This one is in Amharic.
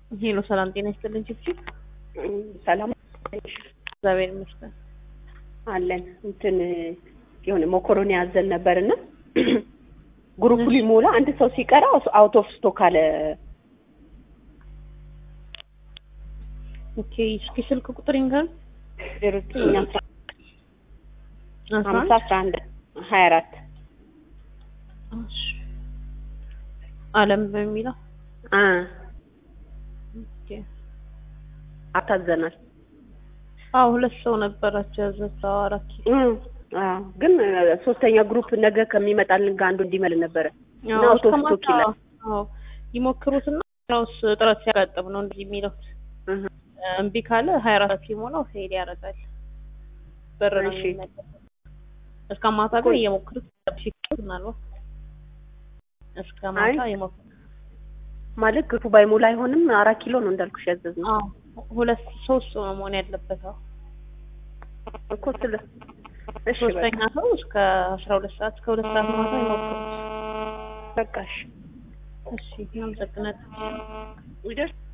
ሄሎ ሰላም ጤና ይስጥልኝ ችብችብ ሰላም እግዚአብሔር ይመስገን አለን። እንትን የሆነ ሞኮሮኒ ያዘን ነበርና ግሩፑ ሊሞላ አንድ ሰው ሲቀራ አውት ኦፍ ስቶክ አለ። ኦኬ እስኪ ስልክ ቁጥር ይንገር ዜሮ ዘጠኝ ሀምሳ አስራ አንድ ሀያ አራት አለም በሚለው አ ኦኬ አታዘናል። አዎ ሁለት ሰው ነበራቸው ያዘችው አራት ኪሎ እም፣ አዎ ግን ሶስተኛ ግሩፕ ነገ ከሚመጣልን ጋር አንዱ እንዲመል ነበረ እና አዎ አውቶ እስከ ስቶክ ማታ ይላል። አዎ ይሞክሩትና ያውስ ጥረት ሲያጋጥም ነው እንደዚህ የሚለው እህ፣ እምቢ ካለ ሀያ አራት ሲሞላው ፌል ያደርጋል በር ነው እሺ። የሚመለሰው እስከ ማታ ግን እየሞክሩት ሲሉት ምናልባት እስከ ማታ አይ። የሞክሩት ማለት ግሩፑ ባይሞላ አይሆንም። አራት ኪሎ ነው እንዳልኩሽ ያዘዝነው አዎ ሁለት ሶስት ሰው ነው መሆን ያለበት አዎ እኮ ስለ እሺ ሶስተኛ ሰው እስከ አስራ ሁለት ሰዓት እስከ ሁለት ሰዓት ማታ ይሞክሩት በቃ እሺ እሺ እናመሰግናለን ይደርስ